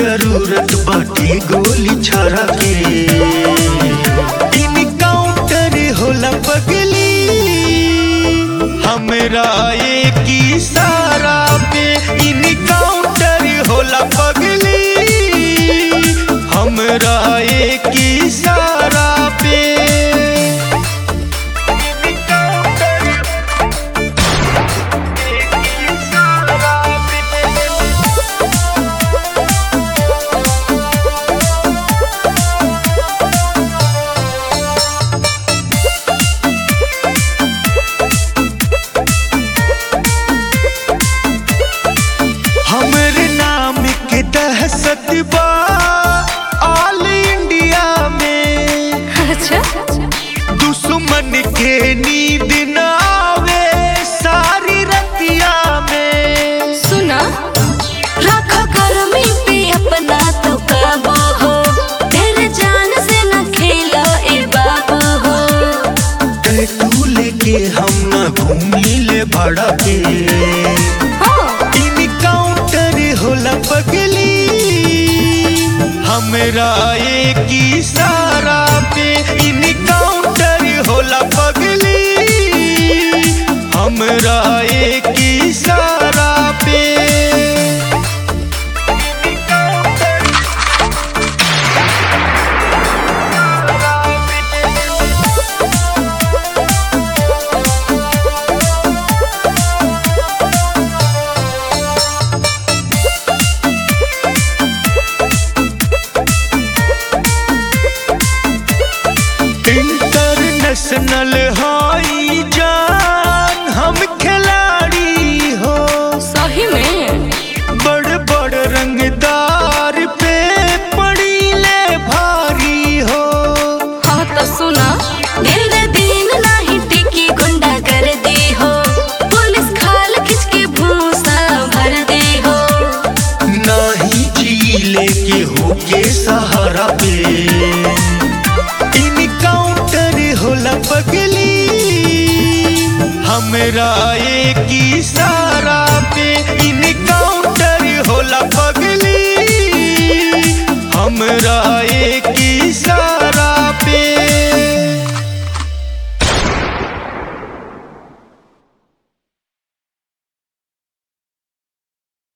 जरूरत बाटे गोली छाड़ा के इनकाउंटर होला पगली हमरा एक इशारा पे इनकाउंटर होला पगली हमरा एक इशारा पे हमरे नाम के दहशत बा ऑल इंडिया में अच्छा दुश्मन के नींद न आवे सारी रतिया में सुना रखो गर्मी पे अपना तो काबू हो तेरे जान से न खेलो ए बाबू हो टैटू लेके हम न घूमी ले भाड़ा के हाँ, इनकाउंटर होला पगली हमरा एक इशारा पे इनकाउंटर होला पगली हमरा एक इशारा पे इंटरनेशनल हाई जान हम खिलाड़ी हो सही में बड़ बड़ रंगदार पे पड़ी ले भारी हो हाँ तो सुना दिल दे दिन नहीं टिकी गुंडा कर दी हो पुलिस खाल खिंच के भूसा भर दी हो नाही झीले के होके सहारा पे इनकाउंटर होला पगली हमरा एक इशारा पे